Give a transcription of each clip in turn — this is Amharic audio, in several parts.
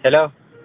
ሄሎ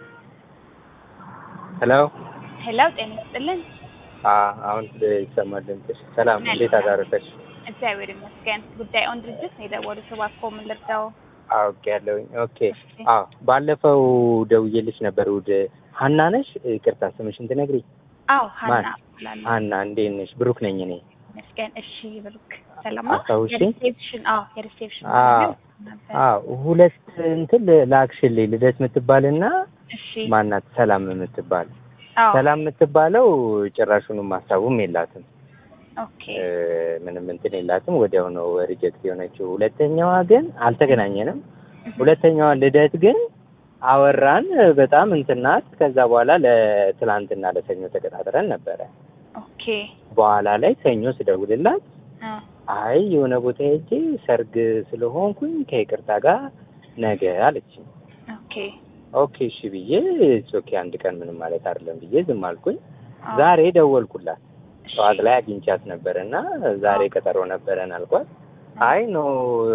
ሄሎ ሄሎ ጤና ይስጥልን። አሁን ይሰማል ድምፅሽ። ሰላም እንዴት አዳረሰሽ? እግዚአብሔር ይመስገን። ጉዳዩን ድርጅት ነው የደወሉት። እባክዎ ምን ልርዳው? አውቄ ያለሁኝ። ኦኬ አዎ፣ ባለፈው ደውዬልሽ ነበር እሑድ። ሀና ነሽ? ይቅርታ ስምሽን ትነግሪኝ? አዎ ሀና ማን? እባላለሁ። ሀና እንዴት ነሽ? ብሩክ ነኝ እኔ። ይመስገን። እሺ ብሩክ ሰላም አስታውሽኝ? የሪሴፕሽን አዎ የሪሴፕሽን አዎ ነበር። አዎ፣ ሁለት እንትን ላክሽልኝ ልደት የምትባልና እሺ ማናት ሰላም የምትባል አዎ ሰላም የምትባለው ጭራሹንም ሀሳቡም የላትም ኦኬ እ፣ ምንም እንትን የላትም። ወዲያው ነው ሪጀክት የሆነችው። ሁለተኛዋ ግን አልተገናኘንም። ሁለተኛዋ ልደት ግን አወራን በጣም እንትን ናት። ከዛ በኋላ ለትላንትና ለሰኞ ተቀጣጥረን ነበረ። ኦኬ በኋላ ላይ ሰኞ ስደውልላት አ አይ የሆነ ቦታ ሄጄ ሰርግ ስለሆንኩኝ ከይቅርታ ጋር ነገ አለችኝ። ኦኬ ኦኬ እሺ ብዬ ኦኬ አንድ ቀን ምንም ማለት አይደለም ብዬ ዝም አልኩኝ። አዎ፣ ዛሬ ደወልኩላት እሺ፣ ጠዋት ላይ አግኝቻት ነበር እና ዛሬ ቀጠሮ ነበረን አልኳት። አይ ኖ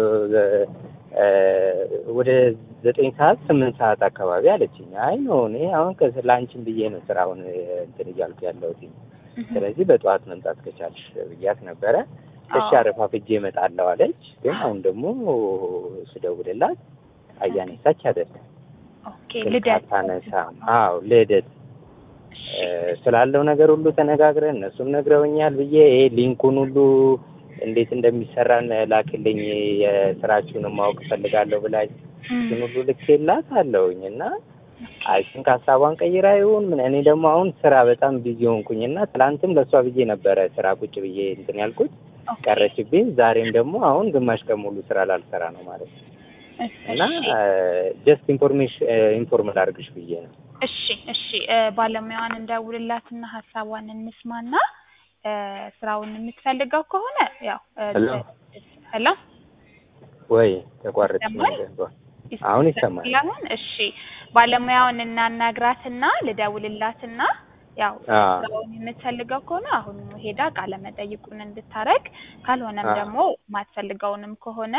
ወደ ዘጠኝ ሰዓት ስምንት ሰዓት አካባቢ አለችኝ። አይ ኖ እኔ አሁን ከስ- ለአንቺን ብዬ ነው ስራውን እንትን እያልኩ ያለሁት እህ፣ ስለዚህ በጠዋት መምጣት ከቻልሽ ብያት ነበረ። እሺ አዎ፣ አረፋፍጄ እመጣለሁ አለች። ግን አሁን ደግሞ ስደውልላት አያነሳች አይደለም ኦኬ ስልክ ልደት አታነሳም። አዎ ልደት እሺ፣ እ፣ ስላለው ነገር ሁሉ ተነጋግረን እነሱም ነግረውኛል ብዬ ይሄ ሊንኩን ሁሉ እንዴት እንደሚሰራ ላክልኝ የስራችሁንም ማወቅ እፈልጋለሁ ብላኝ እም፣ እሱን ሁሉ ልኬላት አለውኝ እና አይ ቲንክ ሀሳቧን ቀይራ ይሁን ምን እኔ ደግሞ አሁን ስራ በጣም ቢዚ ሆንኩኝ እና ትላንትም ለእሷ ብዬ ነበረ ስራ ቁጭ ብዬ እንትን ያልኩት ኦኬ፣ ቀረችብኝ። ዛሬም ደግሞ አሁን ግማሽ ቀን ሙሉ ስራ ላልሰራ ነው ማለት ነው እና እሺ ጀስት ኢንፎርሜሽን ኢንፎርም ላድርግሽ ብዬ ነው። እሺ እሺ እ፣ ባለሙያዋን እንደውልላትና ሀሳቧን እንስማና እ፣ ስራውን የምትፈልገው ከሆነ ያው እ፣ ሄሎ ሄሎ ወይ ተቋረጥ ይሰማል? አሁን ይሰማል። አሁን እሺ ባለሙያውን እናናግራትና ልደውልላትና ያው አ ስራውን የምትፈልገው ከሆነ አሁን ሄዳ ቃለ መጠይቁን እንድታረግ ካልሆነም አ ደግሞ ማትፈልገውንም ከሆነ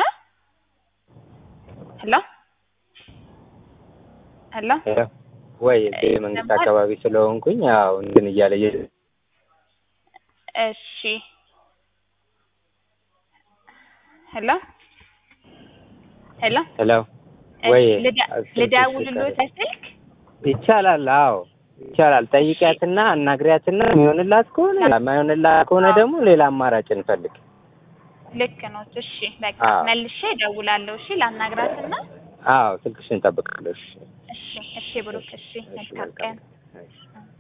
ሄሎ ሄሎ ሄሎ ወይ እዚህ መንግስት ይሰማል? አካባቢ ስለሆንኩኝ ያው እንትን እያለ እየ- እሺ ሄሎ ሄሎ ሄሎ ወይ እሺ ልደ- ስልክሽ ልደውልልዎት ቀረ። ስልክ ይቻላል። አዎ ይቻላል። ጠይቂያትና አናግሪያትና የሚሆንላት ከሆነ የማይሆንላት ከሆነ ደግሞ ሌላ አማራጭ እንፈልግ። ልክ ነው። እሺ በቃ አዎ መልሼ እደውላለሁ። እሺ ላናግራትና አዎ ስልክሽን እጠብቃለሁ። እሺ እሺ እሺ ብሩክ እሺ እሺ መልካም መልካም ቀን እሺ